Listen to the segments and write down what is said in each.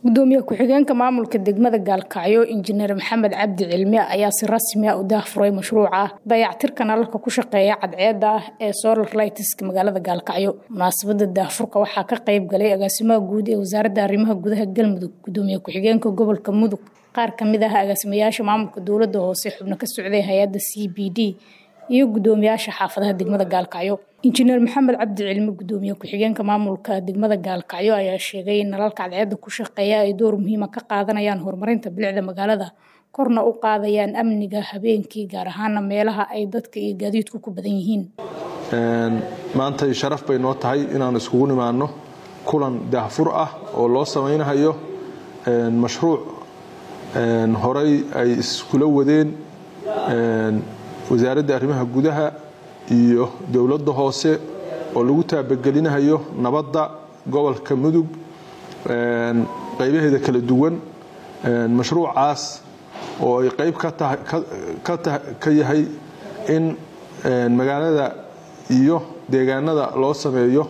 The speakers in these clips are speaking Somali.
gudoomiye ku-xigeenka maamulka degmada gaalkacyo injineer maxamed cabdi cilmi ayaa si rasmi ah u daahfuray mashruuca dayactirka nalalka ku shaqeeya cadceeda ah ee solar lightska magaalada gaalkacyo munaasabada daahfurka waxaa ka qayb galay agaasimaha guud ee wasaaradda arrimaha gudaha galmudug gudoomiye ku-xigeenka gobolka mudug qaar kamid ah agaasimayaasha maamulka dowlada hoose xubno ka socday hay-adda c b d iyo gudoomiyaasha xaafadaha degmada gaalkacyo injineer maxamed cabdi cilmi gudoomiye ku-xigeenka maamulka degmada gaalkacyo ayaa sheegay in nalalka cadceeda ku shaqeeya ay door muhiima ka qaadanayaan horumarinta bilicda magaalada korna u qaadayaan amniga habeenkii gaar ahaana meelaha ay dadka iyo gaadiidku ku badan yihiin maantay sharaf bay noo tahay inaan iskugu nimaano kulan daahfur ah oo loo samaynayo mashruuc horay ay iskula wadeen wasaaradda arrimaha gudaha iyo dowladda hoose oo lagu taabagelinayo nabadda gobolka mudug qaybaheeda kala duwan mashruucaas oo ay qayb ka yahay in magaalada iyo deegaanada loo sameeyo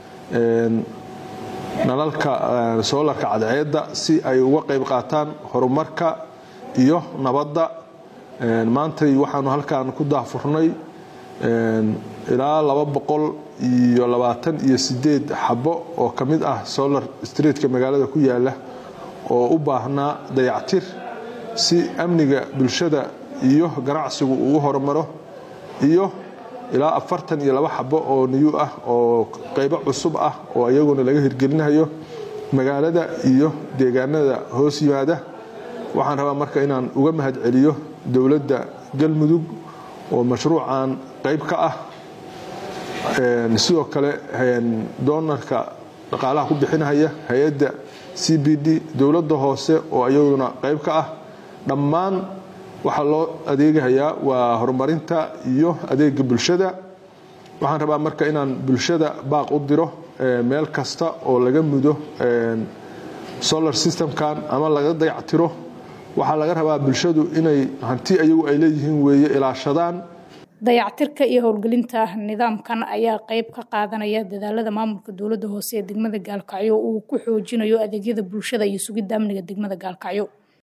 nalalka soolarka cadceedda si ay uga qayb qaataan horumarka iyo nabadda maantay waxaanu halkan ku daahfurnay ilaa laba boqol iyo labaatan iyo sideed xabo oo ka mid ah solar streetka magaalada ku yaala oo u baahnaa dayactir si amniga bulshada iyo ganacsigu ugu horumaro iyo ilaa afartan iyo laba xabo oo niyu ah oo qaybo cusub ah oo iyaguna laga hirgelinayo magaalada iyo deegaanada hoos yimaada waxaan rabaa marka inaan uga mahad celiyo dowladda galmudug oo mashruucan qayb ka ah sidoo kale doonarka dhaqaalaha ku bixinaya hay-adda c b d dowladda hoose oo iyaduna qayb ka ah dhammaan waxaa loo adeegahayaa waa horumarinta iyo adeega bulshada waxaan rabaa marka inaan bulshada baaq u diro meel kasta oo laga mudo solar systemkan ama laga dayactiro waxaa laga rabaa bulshadu inay hanti ayagu ay leeyihiin weeye ilaashadaan dayactirka iyo howlgelinta nidaamkan ayaa qayb ka qaadanaya dadaalada maamulka dowladda hoose ee degmada gaalkacyo uu ku xoojinayo adeegyada bulshada iyo sugidda amniga degmada gaalkacyo